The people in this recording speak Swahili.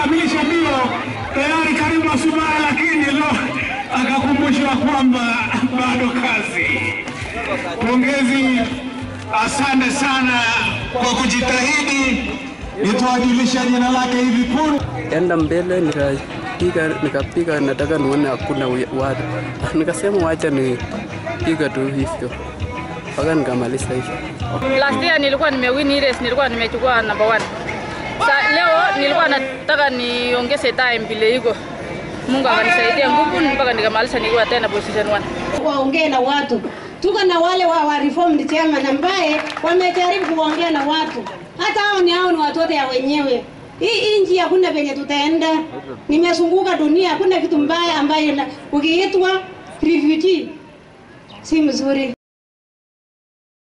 kukamilisha mbio tayari karibu Asubuhi, lakini lo akakumbushwa kwamba bado kazi. Pongezi, asante sana kwa kujitahidi. Nitawajulisha jina lake hivi punde. enda mbele nikapiga nikapiga, nataka nione hakuna wi- watu, nikasema wacha nipiga tu hivyo mpaka nikamaliza hivyo. Last year nilikuwa nimewin hii race, nilikuwa nimechukua number one. Sa, leo nilikuwa nataka niongeze time vile iko. Mungu akanisaidia nguvu mpaka nikamaliza nikiwa tena position one. waongee na watu. Tuko na wale wa, wa reformed chairman ambaye wamejaribu kuongea na watu, hata hao ni hao ni watoto ya wenyewe. Hii nchi hakuna penye tutaenda. Nimezunguka dunia, hakuna kitu mbaya ambayo na- ukiitwa refugee si mzuri.